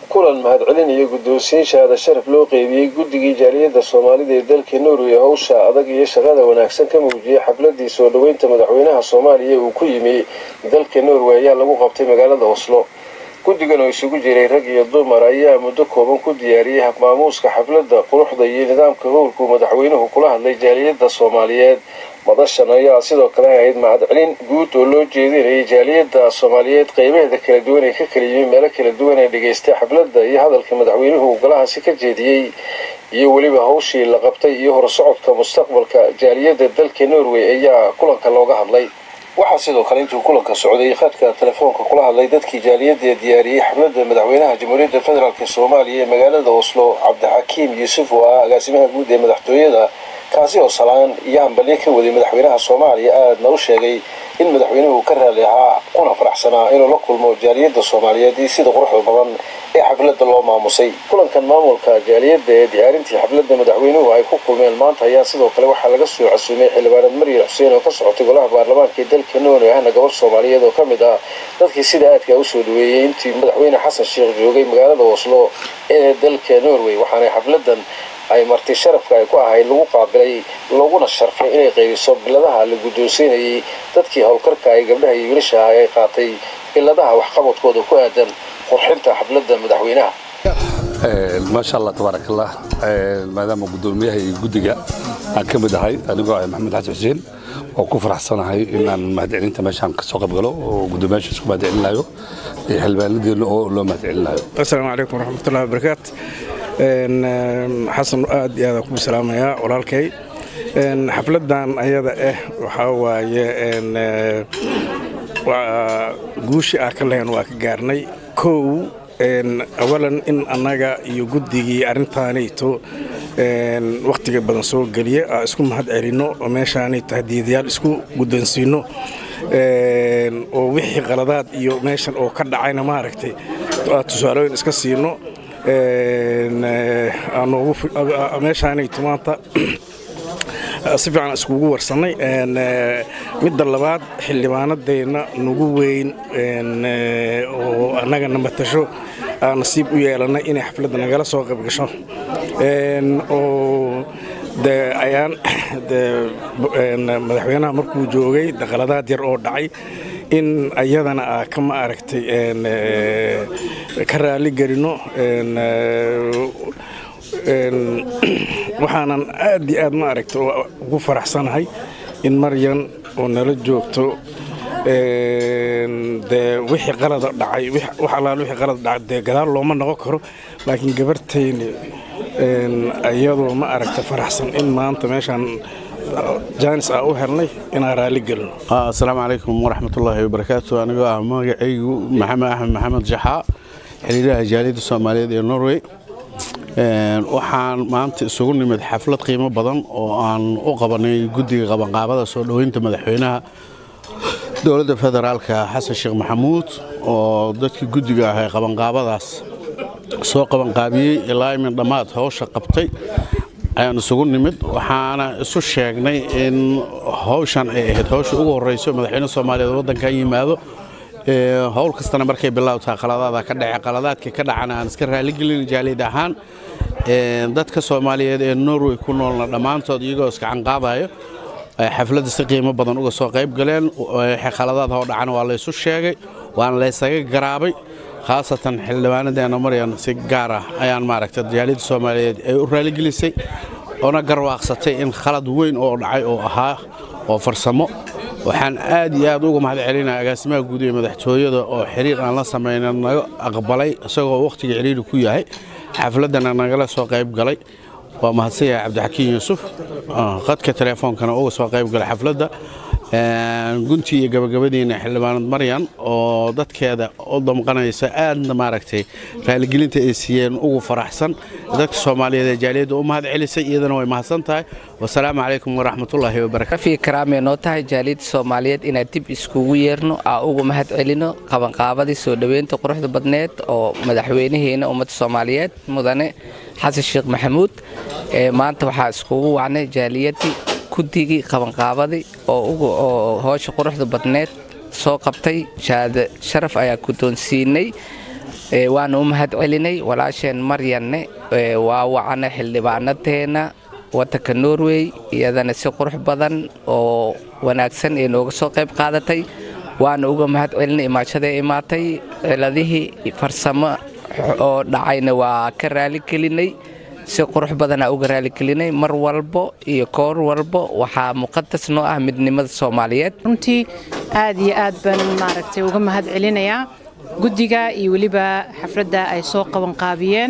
kulan mahadcelin iyo guddoonsiin shahaada sharaf loo qeybiyey guddigii jaaliyadda soomaalida ee dalka norway howsha adag iyo shaqada wanaagsan ka muujiyey xafladii soo dhoweynta madaxweynaha soomaaliya uu ku yimi dalka norway ayaa lagu qabtay magaalada oslo guddigan oo isugu jiray rag iyo dumar ayaa muddo kooban ku diyaariyey habmaamuuska xafladda quruxda iyo nidaamka howlkuu madaxweynuhu kula hadlay jaaliyadda soomaaliyeed madashan ayaa sidoo kale ahayd mahadcelin guud oo loo jeedinayay jaaliyadda soomaaliyeed qeybaheeda kala duwan ee ka kala yimi meelo kala duwan ee dhegaystay xafladda iyo hadalka madaxweynuhu golahaasi ka jeediyey iyo weliba hawshii la qabtay iyo horsocodka mustaqbalka jaaliyadda dalka norway ayaa kulanka looga hadlay waxaa sidoo kale intuu kulanka socday khadka telefoonka kula hadlay dadkii jaaliyadda diyaariyey xafladda madaxweynaha jamhuuriyadda federaalk soomaaliya ee magaalada oslo cabdixakiim yuusuf oo ah agaasimaha guud ee madaxtooyada kaasi oo salaan iyo hambalyo ka waday madaxweynaha soomaaliya aadna u sheegay in madaxweynuhu ka raali ahaa kuna faraxsanaa inuu la kulmo jaaliyadda soomaaliyeed iyo sida quruxda badan ee xafladda loo maamusay kulankan maamulka jaaliyadda ee diyaarintii xafladda madaxweynuhu ay ku kulmeen maanta ayaa sidoo kale waxaa laga soo casuumay xildhibaanad maryar xuseen oo ka socotay golaha baarlamaanka ee dalka norway ahna gobor soomaaliyeed oo ka mid ah dadkii sida aadka usoo dhaweeyey intii madaxweyne xasan sheekh joogay magaalada oslo ee dalka norway waxaanay xafladan ay marti sharafka ay ku ahayd lagu qaabilay looguna sharfay inay qaybiso biladaha la guddoonsiinayay dadkii howlkarka ay gabdhaha iyo wiilasha ah ay qaatay biladaha waxqabadkooda ku aadan qurxinta xafladda madaxweynaha maasha allah tabaarak allah maadaama guddoomiyaha iyo guddiga aan ka mid ahay anigoo ah maxamed xasan xuseen oo ku faraxsanahay inaan mahadcelinta meeshaan ka soo qaybgalo oo guddoomiyaasha isku mahadcelinayo iyo xildhibaanadeena oo loo mahadcelinayo asalaamu calaykum waraxmatullahi wabarakaatu xasan aad iyo aadaan kugu salaamayaa walaalkay xafladan ayada ah waxaa waaye guushi ah ka lehen waa ka gaarnay kow awalan in annaga iyo guddigii arrintaanayto wakhtiga badan soo geliya aa isku mahad celinno oo meeshaanay tahdiidayaal isku guddoonsiinno oo wixii qaladaad iyo meeshan oo ka dhacayna maaragtay tusaalooyin iska siino meeshaanayto maanta si fiican iskugu warsannay midda labaad xildhibaanadeenna nagu weyn oo annagana matasho aan nasiib u yeelannay inay xafladda nagala soo qayb gasho oo de ayaan de madaxweynaha markuu joogay daqaladaad yar oo dhacay in ayadana aa ka ma aragtay ka raali gelino waxaanan aad iyo aad ma aragta ugu faraxsanahay in maryan oo nala joogto dee wixii qalada dhacay wax allaal wixii qalad dhacay dee gadaal looma noqon karo laakiin gabartayni iyadoo ma aragta faraxsan in maanta meeshaan jaanis aa u helnay inaan raalli gelino asalaamu calaykum waraxmatullaahi wabarakaatu anigoo ah magacaygu maxamed axmed maxamed jaxaa xiriiraha jaaliyadda soomaaliyeed ee norway waxaan maanta isugu nimid xaflad qiimo badan oo aan u qabanay guddiga qabanqaabada soo dhoweynta madaxweynaha dowladda federaalka xasan sheekh maxamuud oo dadkii guddiga ah ee qabanqaabadaas soo qabanqaabiyey ilaa imin dhammaad howsha qabtay ayaan isugu nimid waxaana isu sheegnay in howshan ay ahayd howsha ugu horreyso madaxweyne soomaaliyeed waddankan yimaado howl kastana markay bilowtaa qaladaada ka dhace qaladaadka ka dhacana aan iska raaligelin jaaliyad ahaan dadka soomaaliyeed ee norway ku noolna dhammaantood iyagoo iska canqaadayo xafladda si qiimo badan uga soo qayb galeen khaladaad hoo dhacana waa laysu sheegay waana laysaga garaabay khaasatan xildhibaanadeena maryan si gaar ah ayaan maaragta jaaliyadda soomaaliyeed ay u raaligelisay oona garwaaqsatay in khalad weyn oo dhacay oo ahaa oo farsamo waxaan aad iyo aad uga mahad celinaya agaasimaha guud ee madaxtooyada oo xiriir aan la samayna naga aqbalay isagoo wakhtiga ciriiri ku yahay xafladdana nagala soo qayb galay waa mahadsan yahay cabdixakiin yuusuf qadka teleefoonkana uga soo qayb galay xafladda guntii iyo gabagabadiina xildhibaanad maryan oo dadkeeda u damqanaysa aadna maaragtay raaligelinta ay siiyeen ugu faraxsan dadka soomaaliyeed ee jaaliyadda u mahad celisay iyadana way mahadsan tahay wasalaamu calaykum waraxmatullaahi wabarakatu rafii karaamee noo tahay jaaliyadda soomaaliyeed inaan dib iskugu yeerno aa ugu mahad celino qabanqaabadii soo dhoweynta quruxda badneed oo madaxweynaheena ummadda soomaaliyeed mudane xasan sheekh maxamuud maanta waxaa iskugu wacnay jaaliyaddii guddigii qabanqaabadii oo hoosha quruxda badneed soo qabtay shahaada sharaf ayaa guddoonsiinay waana u mahad celinay walaasheen maryanne waa wacana xildhibaanadeena wadanka norway iyadana si qurux badan oo wanaagsan ee nooga soo qayb qaadatay waana uga mahad celinay imaashadae imaatay ciladihii farsamo oo dhacayna waa ka raaligelinay si qurux badanaa uga raaligelinay mar walbo iyo koor walbo waxaa muqadas noo ah midnimada soomaaliyeed runtii aad iyo aad baan maaragtay uga mahad celinayaa guddiga iyo weliba xafladda ay soo qabanqaabiyeen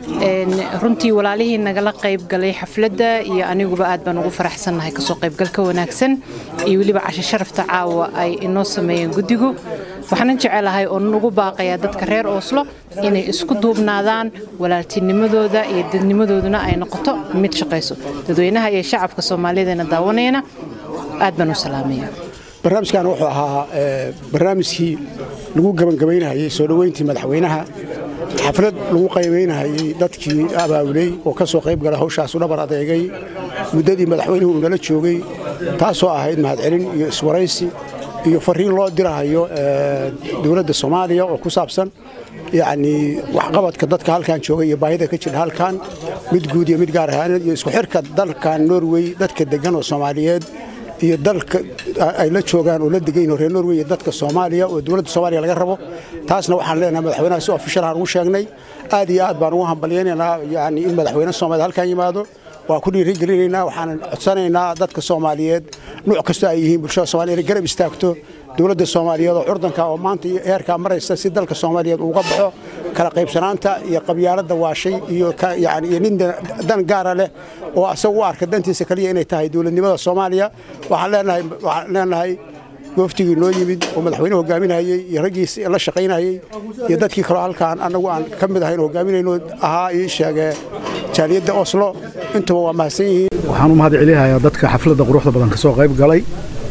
runtii walaalihii nagala qayb galay xafladda iyo aniguba aad baan ugu faraxsannahay kasoo qaybgalka wanaagsan iyo weliba casho sharafta caawa ay inoo sameeyeen guddigu waxaanan jecelahay oo nugu baaqayaa dadka reer ooslo inay isku duubnaadaan walaaltinimadooda iyo dadnimadooduna ay noqoto mid shaqayso dadweynaha iyo shacabka soomaaliyeedana daawanayana aad baan u salaamaya barnaamijkan wuxuu ahaa barnaamijkii lagu gebangabaynahayey soo dhoweyntii madaxweynaha xaflad lagu qaybaynahayey dadkii abaabuley oo ka soo qayb gala hawshaasu dhabar adeegay muddadii madaxweynuhu uu nala joogay taasoo ahayd mahadcelin iyo iswaraysi iyo fariin loo dirahayo dowladda soomaaliya oo ku saabsan yacnii waxqabadka dadka halkan jooga iyo baahida ka jira halkan mid guud iyo mid gaar ahaaneed iyo isku xirka dalkan norway dadka deggan oo soomaaliyeed iyo dalka ay la joogaan oo la degayn reer norway iyo dadka soomaaliya oo dowladda soomaaliya laga rabo taasna waxaan leenahay madaxweynaha si ofishal aan ugu sheegnay aad iyo aad baan ugu hambalyaynaynaa yani in madaxweyne soomaaliya halkan yimaado waa ku dhiirigelinaynaa waxaan codsanaynaa dadka soomaaliyeed nuuc kasta ay yihiin bulshada soomaliya inay garab istaagto dowladda soomaaliyeed oo curdanka oo maanta heerkaa maraysa si dalka soomaaliyeed uga baxo kala qaybsanaanta iyo qabyaaladda waashay iyo yani iyo nin dan gaara leh oo asaga u arka dantiisa kaliya inay tahay dowladnimada soomaaliya waxaan leenahay waxaan leenahay gooftigii noo yimid oo madaxweyne hogaaminayey iyo raggiis la shaqaynayey iyo dadkii kaloo halkaan annagu aan ka mid ahayn hogaaminayno ahaa ii sheegee jaaliyadda oslo intuba waa mahadsan yihiin waxaan u mahad celinayaa dadka xafladda quruxda badan ka soo qayb galay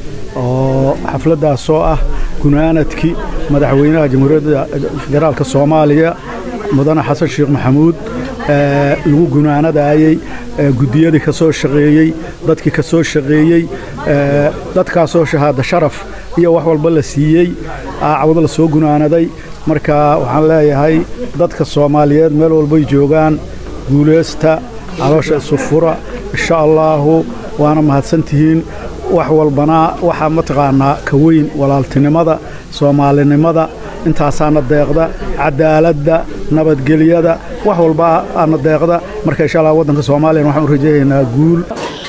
oo xafladdaasoo ah gunaanadkii madaxweynaha jamhuuriyadda federaalka soomaaliya mudane xasan sheekh maxamuud lagu gunaanadayey guddiyadii ka soo shaqeeyey dadkii ka soo shaqeeyey dadkaasoo shahaada sharaf iyo wax walba la siiyey cawdo la soo gunaanaday marka waxaan leeyahay dadka soomaaliyeed meel walbay joogaan guulaysta caloosha isu fura insha allaahu waana mahadsantihiin wax walbana waxaa mataqaanaa ka weyn walaaltinimada soomaalinimada intaasaana deeqda cadaaladda nabadgelyada wax walba aana deeqda marka insha allah waddanka soomaaliyana waxaan u rajaynaynaa guul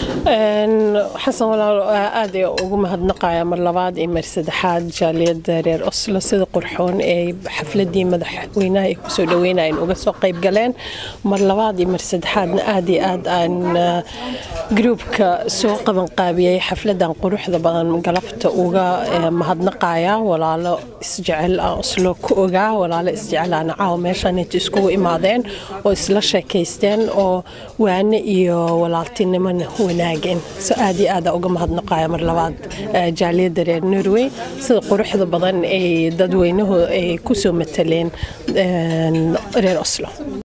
xasan walaal aad ay ugu mahadnaqaya mar labaad iyo mar saddexaad jaaliyadda reer oslo sida qurxoon ee xafladii madaxweynaha ay kusoo dhaweynayeen uga soo qayb galeen mar labaad iyo mar saddexaadna aad iyo aad aan gruubka soo qabanqaabiyey xafladan quruxda badan galabta uga mahadnaqaya walaalo isjecel aan oslo ku ogaa walaalo isjecel aan caawa meeshaan inta iskugu imaadeen oo isla sheekaysteen oo waane iyo walaaltinimona wanaageen so aad iyo aada uga mahadnaqaya mar labaad jaaliyadda reer norway sida quruxda badan ay dadweynuhu ay kusoo mataleen reer oslo